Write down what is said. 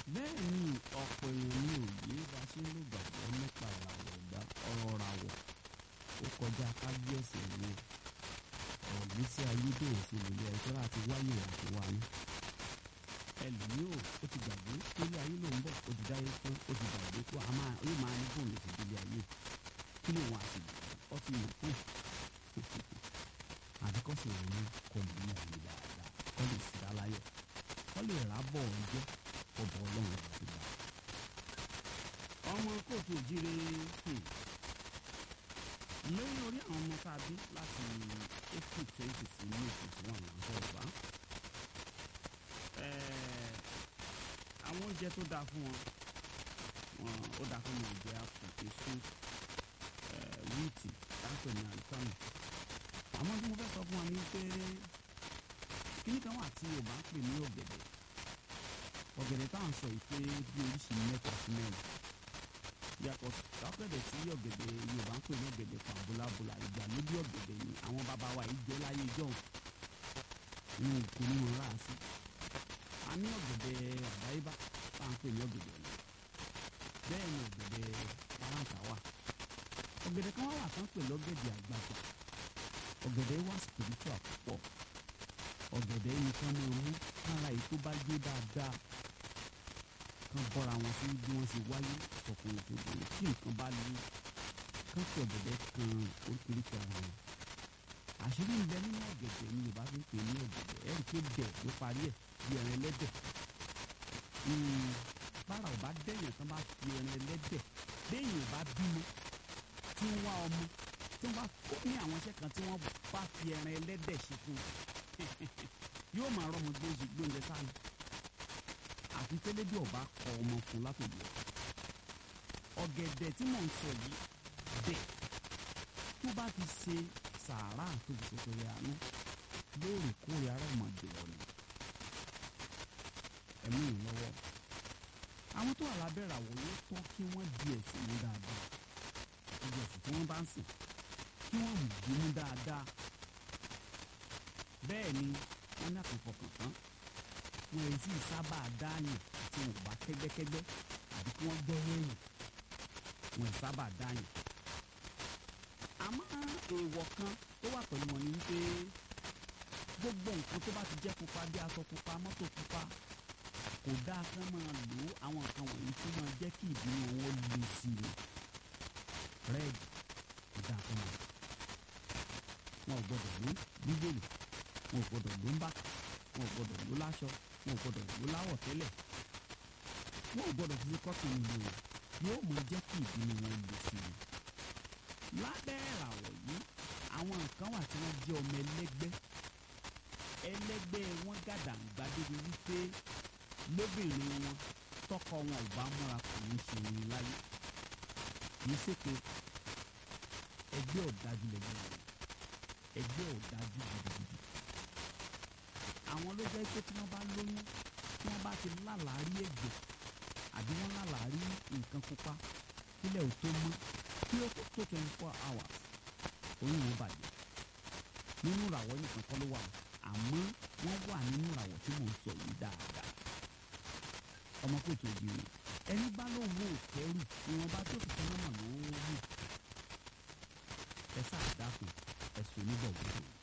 bẹ́ẹ̀ ni ọ̀pọ̀ èèyàn ní òye bá ṣe ń lò gbàgbọ́ nípa ìràwọ̀ ọ̀gbà ọ̀rọ̀ ràwọ̀ ó kọjá kábíyèsí ìwé ọ̀rọ̀ gbèsè ayédèrú sí ilé ẹjọ́ láti wáyé àti wáyé ẹlòmíì ò ó ti gbàgbé pélé ayé ló ń bọ̀ ó ti dáyé fún ó ti gbàgbé pé a máa yóò máa ní bóun lè fi délé ayé kí ló wọn àti gbàgbọ́ ọ ti mọ̀ fún àdìkọ́sí rẹ̀ ní kọ́ lè ní àyè dáadáa kọ́ lè sí aláyọ̀ kọ́ lè rábọ̀ ọjọ́ ọbọ̀ ọlọ́run àti gbà. ọmọ kóòtù òjire lórí orí àwọn ọmọ tá a bí láti april twenty sí ní oṣù one là ń sọ̀rọ̀ bá. àwọn oúnjẹ tó dáa fún wọn wọn ó dáa fún wọn jẹ àpò èso wíìtì táǹpẹ̀ ní àlùkàmù. àmọ́ tí mo fẹ́ sọ fún wa ní pé kíní kan wà tí Yorùbá ń pè ní ọ̀gẹ̀dẹ̀ ọ̀gẹ̀dẹ̀ tá à ń sọ yìí pé bí oríṣi mẹ́ta sí mẹ́rin yàtọ̀ sápẹ̀dẹ̀ tí ọ̀gẹ̀dẹ̀ Yorùbá ń pè ní ọ̀gẹ̀dẹ̀ pàbólàbólà ìgbàlódé ọ̀gẹ̀dẹ̀ ni àwọn bàbá wa yìí jẹ́ láyé jọ̀hún ní kò ní wọn rà sí. a ní ọ̀gẹ̀dẹ̀ àdáyébá tá à ń pè ní ọ̀gẹ̀dẹ̀ ọ̀lẹ̀ bẹ́ẹ̀ ni ọ̀gẹ̀dẹ̀ paráǹtà wà ọ̀gẹ̀dẹ̀ kan wà wà tán pè lọ́gẹ̀dẹ̀ àgbàgbà ọ̀gẹ̀dẹ̀ wà spiritual púpọ̀ ọ̀gẹ̀dẹ̀ yìí kan máa mú kára èyí tó bá gbé dáadáa kan bọ́ra wọn sí bí wọ́n ṣe wáyé ọkùnrin tó bẹ̀rẹ̀ tí nǹkan bá lé kán fi ọ̀gẹ̀dẹ̀ kan oríkèéríkèé ara wọn. àṣírí ń bẹ nínú ọ̀gẹ̀dẹ̀ ni Yorùbá fi ń pè ní ọ̀gẹ̀dẹ̀ ẹ̀rí pé bẹ̀ ló parí ẹ̀ bí ẹran ẹlẹ́dẹ̀. bára ò bá dẹ̀yàn tán bá fi ẹran ẹlẹ́dẹ̀ béèyàn ò bá bímọ tí ń wá ọmọ tí wọ́n bá kó ní àwọn iṣẹ́ kan tí wọ́n bá fi ẹran ẹlẹ́dẹ̀ ṣe fún un yóò máa rọ́mọ gbóúnjẹ gbóúnjẹ sáà àfi tẹ́lẹ̀ bí ọba kọ ọmọ fún látòjọ́ ọ̀gẹ̀dẹ̀ tí mò ń sọ yìí bẹ́ẹ̀ tó bá ti ṣe sàárà tó fi ṣètòrè àánú lóòrèkóòrè ara ọmọdé ọ̀nà ẹ̀mí ìlọ́wọ́ àwọn tó wà lábẹ́ ìràwọ̀ yóò tọ́ kí wọ́n di ẹ̀sìn mú dáadáa ìjọ ẹ̀sìn tí wọ́n bá ń sìn kí wọ́n mú bínú dáadáa bẹ́ẹ̀ ni wọ́n ní àkànfọkàn tán wọn èyí sì sábà dáàyàn tí wọn ò bá kẹ́gbẹ́kẹ́gbẹ́ àbí kí wọ́n gbọ́rọ̀ èèyàn wọn ò sábà dáàyàn. àmọ́ èèwọ̀ kan tó wà pẹ̀lú wọn ni wípé gbogbo nǹkan tó bá ti jẹ́ pupa bí aṣọ pupa mọ́tò pupa kò dáa kán máa lò ó àwọn nǹkan wọ̀nyí tó máa jẹ́ kí ìbínú wọn le sí i red kò dáa kán máa wọn ò gbọdọ̀ lò bíbélì wọn ò gbọdọ̀ lò ń bàtà wọn ò gbọdọ̀ lò láṣọ wọn ò gbọdọ̀ lò láwọ̀ tẹ́lẹ̀ wọn ò gbọdọ̀ fi kọ́tùn ìlú o yóò mọ jẹ́ kí ìbínú wọn lè sí i. lábẹ́ ìràwọ̀ yìí àwọn nǹkan wà tí wọ́n jẹ́ ọmọ ẹlẹ́gbẹ́ ẹlẹ́gbẹ́ wọn gàdàǹgbà débi wípé lóbìnrin wọn tọkọ wọn ò bá múra kò ní ṣe ní láyé kì í ṣe pé ẹgbẹ́ ọ̀dájú lẹ́gbẹ́ wọn ẹgbẹ́ ọ̀dájú gidigidi àwọn ló jẹ́ pé tí wọ́n bá lóyún tí wọ́n bá ti lálàárí ẹ̀jẹ̀ àbí wọ́n lálàárí nǹkan pupa kílẹ̀ ò tó mọ́ kí ó tó tó twenty four hours oyún wọn bàjẹ́ nínú ìràwọ̀ nìkan kọ́ ló wà àmọ́ wọ́n wà nínú ìràwọ̀ tí mò ń sọ yìí dáadáa ọmọ kò tó di rè ẹni bá ló wo òkẹ́rù ìwọ̀nba tó fi tẹ́lẹ̀ mọ̀ ló wù ẹ sáà dákun ẹ̀sùn oníbọ̀ gbogbo.